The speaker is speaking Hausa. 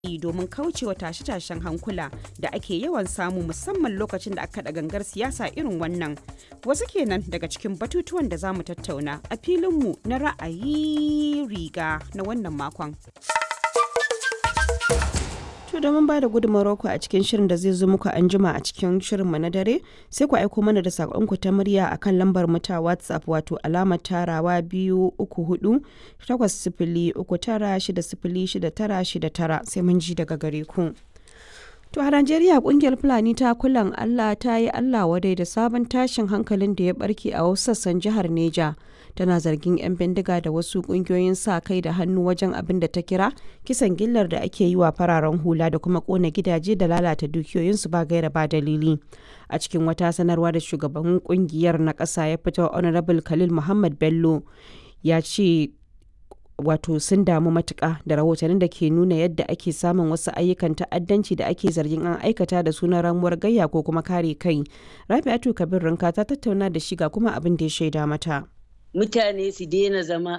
domin kaucewa tashe-tashen hankula da ake yawan samu musamman lokacin da aka kaɗa gangar siyasa irin wannan wasu kenan daga cikin batutuwan da za mu tattauna a filinmu na ra'ayi riga na wannan makon. To domin ba da gudunmawar ku a cikin shirin da zai zo muku an jima a cikin shirinmu na dare sai ku aiko mana da saƙonku ta murya a kan lambar mu ta WhatsApp wato alamar tarawa biyu uku hudu takwas sifili uku tara shida sifili shida tara shida tara sai mun ji daga gare ku. To a Najeriya kungiyar Fulani ta kulan Allah ta yi Allah wadai da sabon tashin hankalin da ya barke a wasu sassan jihar Neja. Tana zargin 'yan bindiga da wasu kungiyoyin sa kai da hannu wajen abin da ta kira kisan gillar da ake yi wa fararen hula da kuma kona gidaje da lalata dukiyoyinsu ba gaira ba dalili. A cikin wata sanarwa da shugaban kungiyar na ƙasa ya fito Honorable Khalil Muhammad Bello ya ce wato sun damu matuƙa da rahotannin da ke nuna yadda ake samun wasu ayyukan ta'addanci da ake zargin an aikata da sunan ramuwar gayya ko kuma kare kai rabi'atu kabir rinka ta tattauna da shi ga kuma abin da ya shaida mata mutane su daina zama